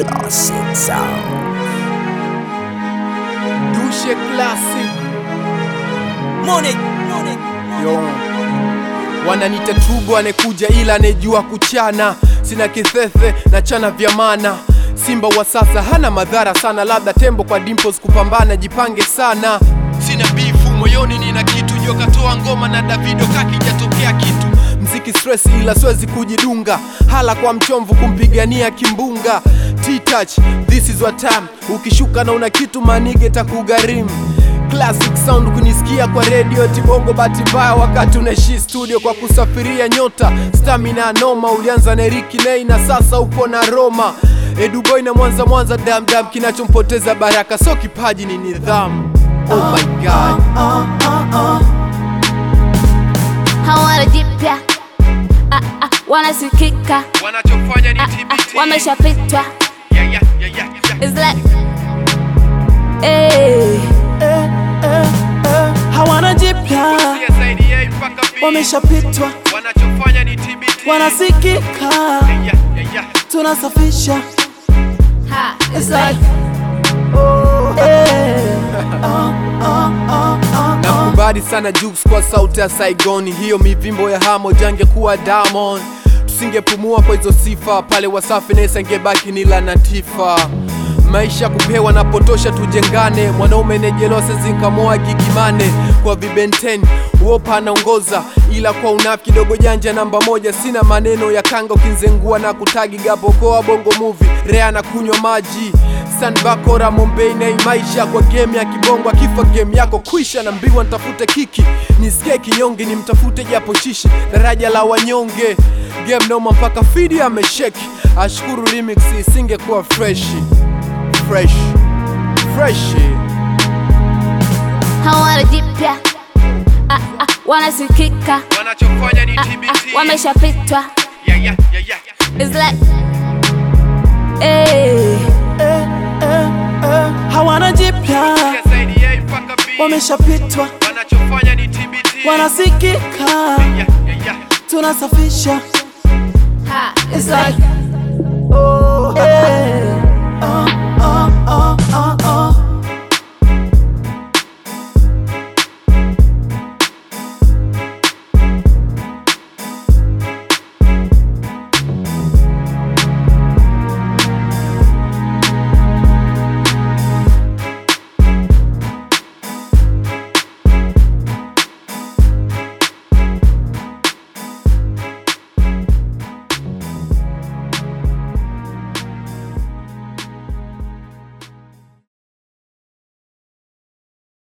Classic sound. Dushe Classic Money, money. Yo. Wananita tubo anekuja ila anejua kuchana, sina kithethe na chana vya mana. Simba wa sasa hana madhara sana, labda tembo kwa dimples kupambana, jipange sana. Sina bifu moyoni, nina kitu joka toa ngoma na Davido kakijatokea kitu mziki stress, ila siwezi kujidunga, hala kwa mchomvu kumpigania kimbunga. T-touch, this is what time. Ukishuka na una kitu manige takugharimu Classic sound kunisikia kwa radio tibongo bahati mbaya wakati unaishi studio kwa kusafiria nyota stamina noma ulianza na Ricky Nay na sasa upo na Roma Eduboy na Mwanza Mwanza damdam kinachompoteza baraka so kipaji ni nidhamu Oh my god hawana jipya Ah, ah, wanasikika wanachofanya ni Ah, ah, wameshapitwa yeah, yeah, yeah, yeah, yeah. It's like, eh, hawana jipya, CSIDA mpaka B. wameshapitwa, wanachofanya ni TBT wanasikika, yeah, yeah, yeah. tunasafisha ha, it's like, Nakubali sana Jux kwa sauti ya Saigoni, hiyo mivimbo ya hamo jangekuwa Diamond, tusingepumua kwa hizo sifa pale Wasafi Nesa ingebaki ni Latifa. Maisha kupewa na potosha, tujengane. Mwanaume nejelose zinkamoa gigimane kwa vibenten wopa anaongoza, ila kwa unafi kidogo janja namba moja. Sina maneno ya kanga ukinzengua na kutagi gabokoa bongo movie rea na kunywa maji Sanbakora Mombei na maisha kwa game ya kibongo, akifa game yako kwisha. Na mbiwa nitafute kiki nisikie kinyonge, nimtafute japo shishi daraja la wanyonge. Game noma mpaka fidi amesheki, ashukuru remix isingekuwa fresh fresh fresh. hawana jipya Ah, ah, wanasikika Wanachofanya ni Ah, ah, wameshapitwa yeah, yeah, yeah, yeah. It's like, eh, hawana jipya, CSIDA mpaka B. wameshapitwa, Wanachofanya ni TBT wanasikika, yeah, yeah, yeah. tunasafisha ha, it's like, Eh,